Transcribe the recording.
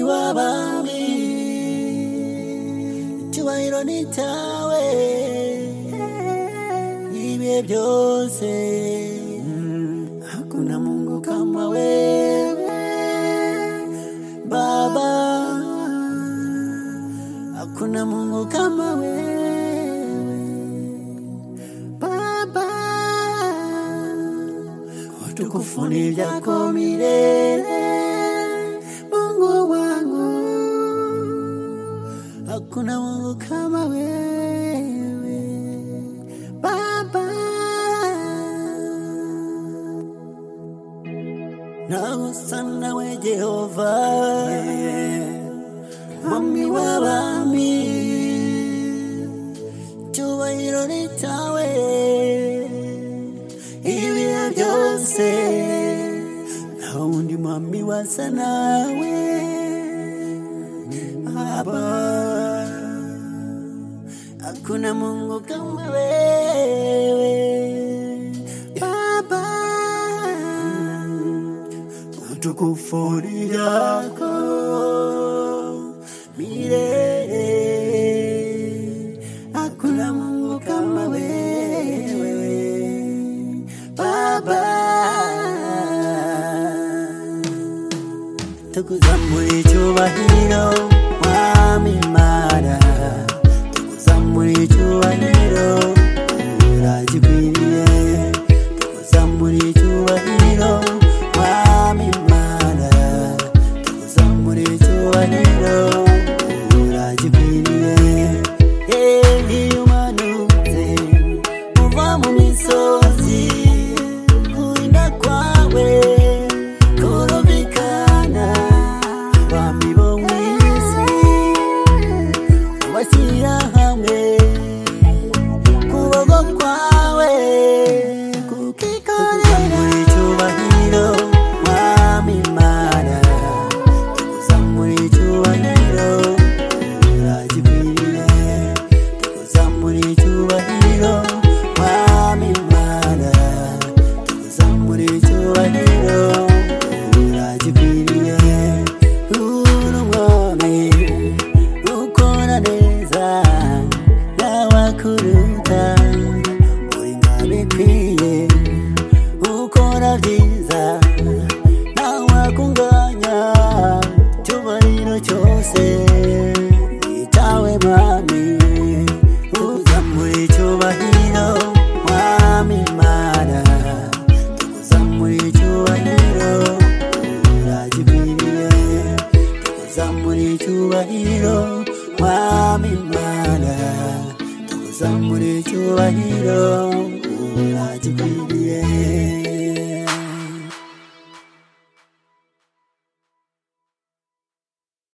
w'abami icyubahiro ni icyawe ibihe byose hakuna mungu kama wewe baba hakuna mungu kama wewe baba utukufu ni vyako milele mungu wangu hakuna mungu kama wewe baba nawe usa nawe jehova mwami w'abami icyubahiro ni cyawe ibihe byose nta wundi mwami wasa nawe aba hakuna mungu kama wewe baba utukufu ni yako milele hakuna mungu kama wewe baba tukuzamura icyubahiro mwami mana tukuzamura icyubahiro uragikwiriye tukuzamura icyubahiro mwami mana tukuzamura icyubahiro uragikwiriye yewe iyo umanutse uva mu misozi kurinda kwawe kurumvikana abami bo mu isi ubashyira hamwe kuboko kwawe kukikorera icyubahiro mwami imana tukuzamura icyubahiro uragikwiriye tukuzamura icyubahiro mwami imana tukuzamura icyubahiro uragikwiriye uri umwami ukora neza n'abakuruta uri nk'abikwiye ukora byiza ntawakunganya icyubahiro cyose nitawe mwami uzamura icyubahiro mwami mana tukuzamura icyubahiro uragikwiriye tukuzamura icyubahiro mwami mana tukuzamura icyubahiro